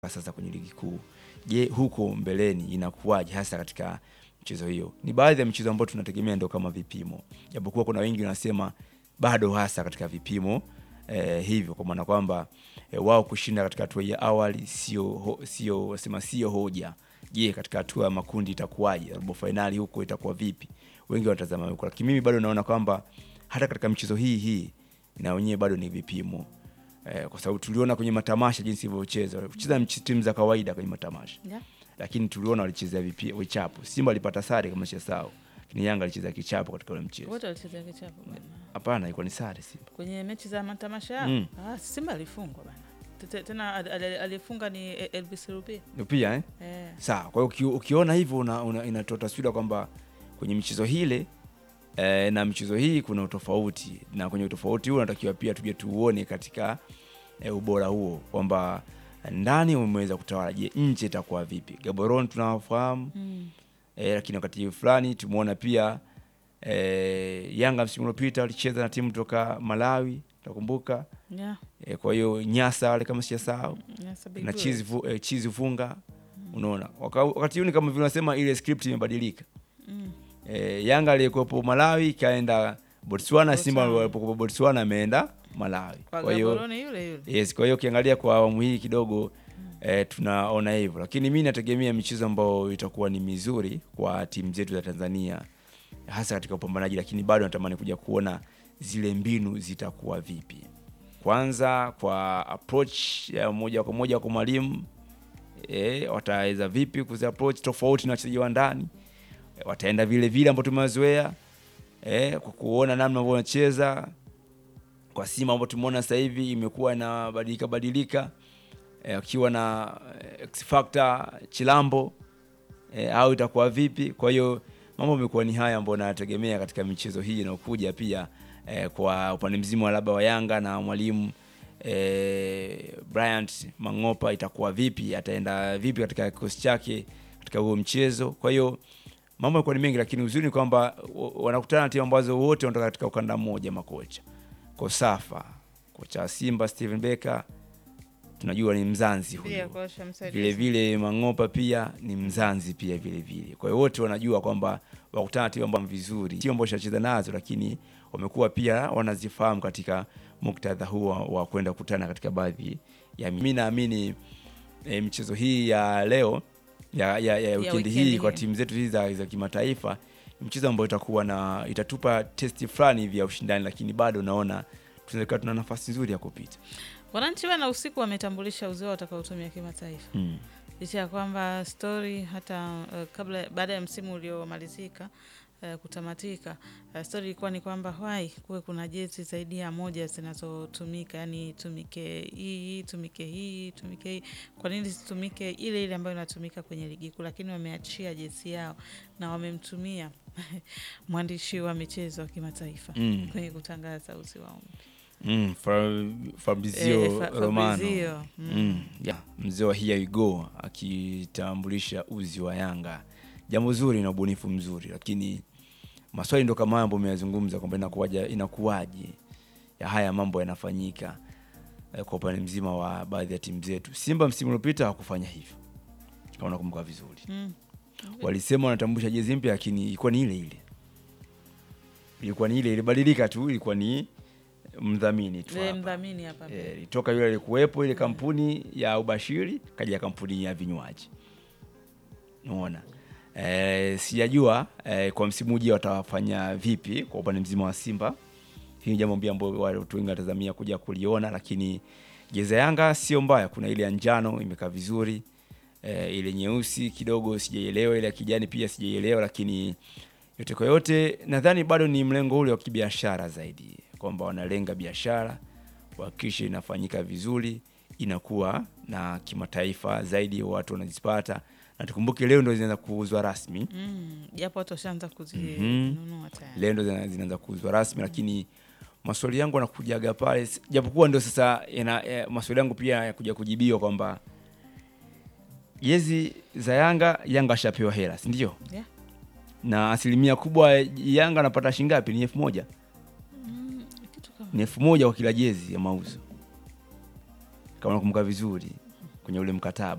sasa kwenye ligi kuu. Je, huko mbeleni inakuwaje hasa katika mchezo hiyo? Ni baadhi ya michezo ambayo tunategemea ndio kama vipimo, japokuwa kuna wengi wanasema bado hasa katika vipimo eh, hivyo kwa maana kwamba eh, wao kushinda katika hatua ya awali sio ho, sio wasema sio hoja. Je, katika hatua ya makundi itakuwaje? Robo fainali huko itakuwa vipi? Wengi wanatazama huko, lakini mimi bado naona kwamba hata katika michezo hii hii na wenyewe bado ni vipimo eh, kwa sababu tuliona kwenye matamasha jinsi ilivyocheza, kucheza timu za kawaida kwenye matamasha Yeah. lakini tuliona walichezea vipi- vichapo. Simba walipata sare kama sisahau, lakini Yanga alicheza kichapo katika ule mchezo. Wote walicheza kichapo bwana. Hapana, ilikuwa ni sare Simba. Kwenye mechi za matamasha yao. Mm. Ah, Simba alifungwa bana. Tete- Tena al- al- alifunga ni Elvis Rupia. Pia eh? Eh. Sawa. Kwa hiyo uki, ukiona hivyo una, una, inatoa taswira kwamba kwenye michezo hile eh, na michezo hii kuna utofauti, na kwenye utofauti huo unatakiwa pia tuje tuuone katika eh, ubora huo kwamba ndani umeweza kutawala. Je, nje itakuwa vipi? Gaborone tunawafahamu Mm. eh, lakini wakati fulani tumeona pia eh, Yanga msimu uliopita walicheza na timu kutoka Malawi, utakumbuka Yeah. eh, kwa hiyo Nyasa wale kama sijasahau Yes, a big na deal. chizi vu, eh, chizi vunga unaona Waka, wakati huu ni kama vile unasema ile script imebadilika Mm. eh, Yanga aliyekuwepo Malawi ikaenda Botswana, Simba Botswana. walipokuwa Botswana ameenda Malawi. Kwa Kwa hiyo Gaborone yule yule. yes, kwa hiyo ukiangalia kwa awamu hii kidogo eh, tunaona hivyo, lakini mi nategemea michezo ambayo itakuwa ni mizuri kwa timu zetu za Tanzania hasa katika upambanaji, lakini bado natamani kuja kuona zile mbinu zitakuwa vipi. Kwanza kwa approach ya moja kwa moja kwa mwalimu e, wataweza vipi kuzi approach tofauti na wachezaji wa ndani e, wataenda vile vile ambao tumewazoea e, kwa kuona namna ambavyo wanacheza kwa Simba ambao tumeona sasa hivi imekuwa inabadilika badilika e, akiwa na eh, X Factor Chilambo e, au itakuwa vipi? Kwa hiyo mambo yamekuwa ni haya ambayo nayategemea katika michezo hii inayokuja pia e, kwa upande mzima wa labda wa Yanga na mwalimu e, Bryant Mangopa itakuwa vipi, ataenda vipi katika kikosi chake katika huo mchezo. Kwa hiyo mambo yalikuwa ni mengi, lakini uzuri ni kwamba wa- wanakutana na timu ambazo wote wanatoka katika ukanda mmoja makocha. Kosafa kocha wa Simba Steven Becker tunajua ni Mzanzi Pia huyu kocha msaidizi. vile vile Mangopa pia ni Mzanzi pia vile vile. Kwa hiyo wote wanajua kwamba wakutana na timu ambazo vizuri, timu ambazo shacheza nazo, lakini wamekuwa pia wanazifahamu katika muktadha huu wa, wa kwenda kukutana katika baadhi ya mimi naamini e, michezo hii ya leo ya, ya, ya wikendi wikendi hii kwa hii. timu zetu hizi za, za kimataifa ni mchezo ambao itakuwa na itatupa testi fulani hivi ya ushindani, lakini bado naona tunaweza tuna nafasi nzuri ya kupita. Wananchi wana usiku wametambulisha uzio watakaotumia kimataifa. Mm. licha ya kwamba stori hata uh, kabla baada ya msimu uliomalizika uh, kutamatika uh, stori ilikuwa ni kwamba wai kuwe kuna jezi zaidi ya moja zinazotumika, yani tumike hii tumike hii tumike hii. Kwa nini zisitumike ile ile ambayo inatumika kwenye ligi kuu? Lakini wameachia jezi yao na wamemtumia mwandishi wa michezo wa kimataifa Mm. kwenye kutangaza uzi wao Mm, Fa- Fabrizio Eh, Fa- Romano Fabrizio, mm. mm. yeah. mzee wa Here We Go akitambulisha uzi wa Yanga, jambo zuri na ubunifu mzuri, lakini maswali ndo kama haya ambayo umeyazungumza kwamba inakuwaje, inakuwaje ya haya mambo yanafanyika eh, kwa upande mzima wa baadhi ya timu zetu. Simba msimu uliopita hawakufanya hivyo, kama unakumbuka vizuri mm. walisema wanatambulisha jezi mpya, lakini ilikuwa ni ile ile, ilikuwa ni ile ilibadilika tu, ilikuwa ni mdhamini tu Eh, hapa. mdhamini hapa Eh, toka yule alikuwepo ile kampuni ya ubashiri kaja kampuni ya vinywaji unaona eh, sijajua eh, kwa msimu ujao watawafanya vipi kwa upande mzima wa Simba. Hii ni jambo mbia ambao watu wengi watazamia kuja kuliona, lakini jezi ya Yanga sio mbaya. Kuna ile ya njano imekaa vizuri eh, ile nyeusi kidogo sijaielewa, ile ya kijani pia sijaielewa, lakini yote kwa yote nadhani bado ni mlengo ule wa kibiashara zaidi, kwamba wanalenga biashara kuhakikisha inafanyika vizuri, inakuwa na kimataifa zaidi, watu wanazipata, na tukumbuke leo ndo zinaanza kuuzwa rasmi. Mm, japo watu washaanza Mhm. kuzinunua tayari. Leo ndo zina- zinaanza kuuzwa rasmi, lakini maswali yangu yanakujaga pale, s- japokuwa ndo sasa yana, eh, maswali yangu pia yakuja kujibiwa kwamba jezi za Yanga, Yanga ashapewa hela, si ndio? Yeah. na asilimia kubwa Yanga anapata shilingi ngapi? Ni elfu moja Mm, kitu kama ni elfu moja kwa kila jezi ya mauzo, kama nakumbuka vizuri kwenye ule mkataba.